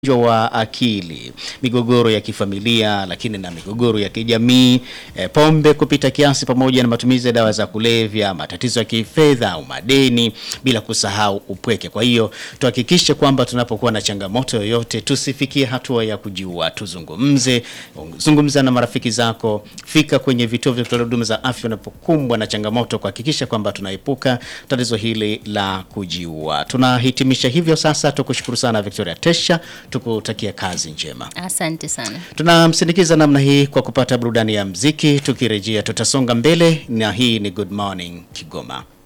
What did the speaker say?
ugonjwa wa akili, migogoro ya kifamilia, lakini na migogoro ya kijamii, e, pombe kupita kiasi, pamoja na matumizi ya dawa za kulevya, matatizo ya kifedha au madeni, bila kusahau upweke. Kwa hiyo tuhakikishe kwamba tunapokuwa na changamoto yoyote tusifikie hatua ya kujiua. Tuzungumze, zungumza na marafiki zako, fika kwenye vituo vya kutolea huduma za afya unapokumbwa na changamoto, kuhakikisha kwamba tunaepuka tatizo hili la kujiua. Tunahitimisha hivyo sasa, tukushukuru sana Victoria Tesha, tukutakia kazi njema. Asante sana. Tunamsindikiza namna hii kwa kupata burudani ya mziki. Tukirejea tutasonga mbele, na hii ni Good Morning Kigoma.